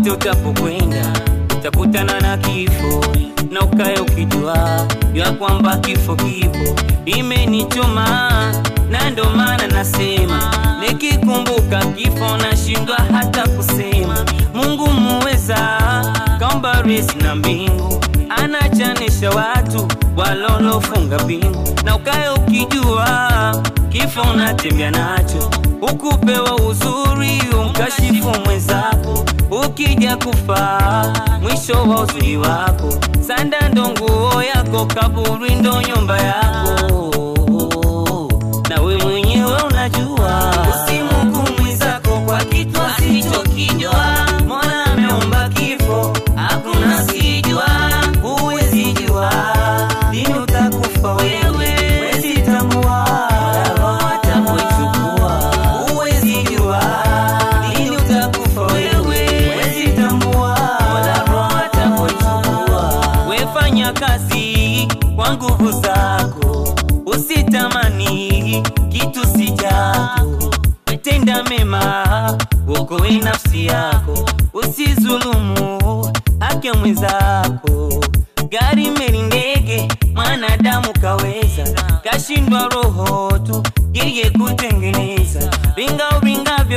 popote utapokwenda utakutana na kifo, na ukae ukijua ya kwamba kifo kipo. Imenichoma na ndo maana nasema, nikikumbuka kifo nashindwa hata kusema. Mungu muweza kaumba resi na mbingu, anachanisha watu walolofunga pingu, na ukae ukijua kifo unatembea nacho, ukupewa uzuri umkashifu mwenzako, ukija kufa mwisho wa uzuri wako, sanda ndo nguo yako, kaburi ndo nyumba yako, na we mwenyewe unajua. Usimhukumu mwenzako kwa kitu asichokijua. Mola ameumba kifo, hakuna sijua, huwezi jua lini utakufa wewe, huwezi tambua roho atapoichukua, huwezi jua lini utakufa wewe, huwezi tambua roho atapoichukua. Wefanya kazi kwa nguvu zako, usitamani kitu si chako, tenda mema, uokoe nafsi yako, usizulumu haki ya mwenzako. Gari, meli, ndege, mwanadamu kaweza, kashindwa roho tu yeye kutengeneza. Ringa uringavyo,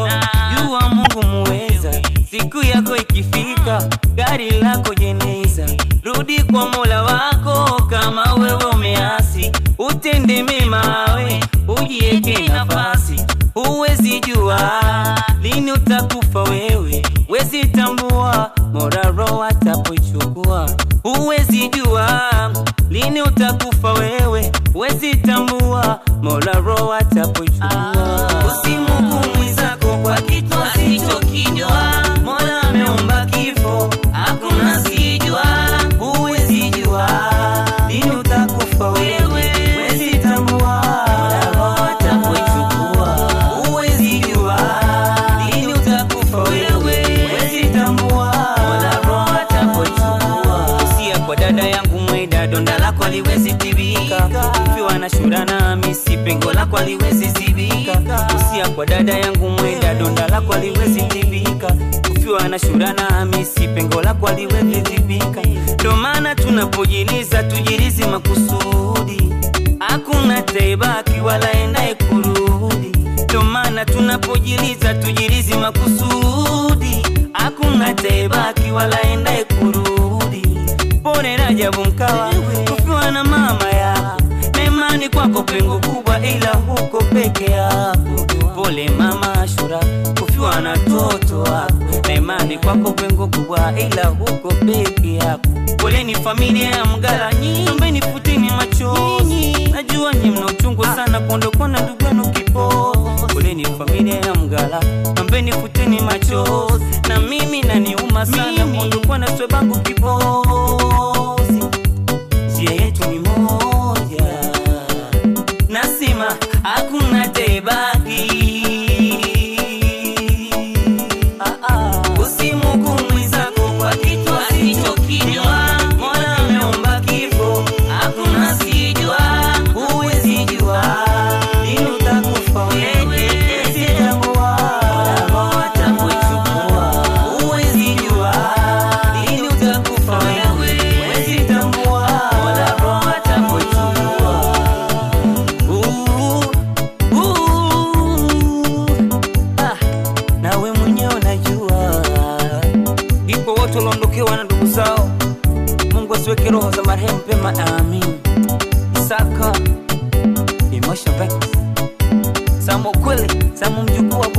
jua Mungu muweza, siku yako ikifika, gari lako jeneza. Rudi kwa Mola wako kama wewe umeasi, utende mema we, ujieke nafasi. Huwezi jua lini utakufa wewe, wezi tambua Mola roho atapoichukua. Huwezi jua lini utakufa wewe, wezi tambua Mola roho atapoichukua. Usimhukumu mwenzako kwa kitu asichokijua. Mola ameumba kifo, hakuna sijua. Huwezi jua lini utakufa wewe, wezi tambua Mola roho atapoichukua. Huwezi jua lini utakufa wewe, wezi tambua Mola roho atapoichukua. Usia kwa dada yangu mweda, donda lako aliwezi tibika, ukiwa na shura na misi, pengo lako aliwezi zibika. Usia kwa dada yangu mweda, donda lako aliwezi tibika, ukiwa na shura na misi, pengo lako aliwezi zibika. Ndo maana tunapojiliza tujilizi makusudi, hakuna taibaki wala endaye kurudi. Ndo maana tunapojiliza tujilizi makusudi, hakuna taibaki wala endaye kurudi. Pone Rajabu Mkawa, kufiwa na mama yako, memani kwako pengo kubwa, ila huko peke yako. Pole mama Ashura, kufiwa na toto wako, na imani kwako pengo kubwa, ila huko peke yako. Poleni familia ya Mgala, naombeni futini machozi, najua nyi mna uchungu sana kuondokwa na ndugu yenu kipo. Poleni familia ya Mgala, naombeni futini machozi, na mimi naniuma sana kuondokwa na swebangu kipozi. Njia yetu ni moja, nasema hakuna tebaki. Ah, ah. Usimhukumu mwenzako kwa kitu asichokijua. Mola ameumba kifo, hakuna sijua. Huwezi jua lini utakufa wewe, huwezi tambua Mola roho atapoichukua. Huwezi jua lini utakufa wewe, huwezi tambua Mola roho atapoichukua. Uh, uh, ah, nawe mwenyewe unajua, ipo watu waliondokewa na ndugu zao. Mungu asiweke roho za marehemu pema, amin. Isaka Emotion Records, Samu kweli, Samu mjukuu wa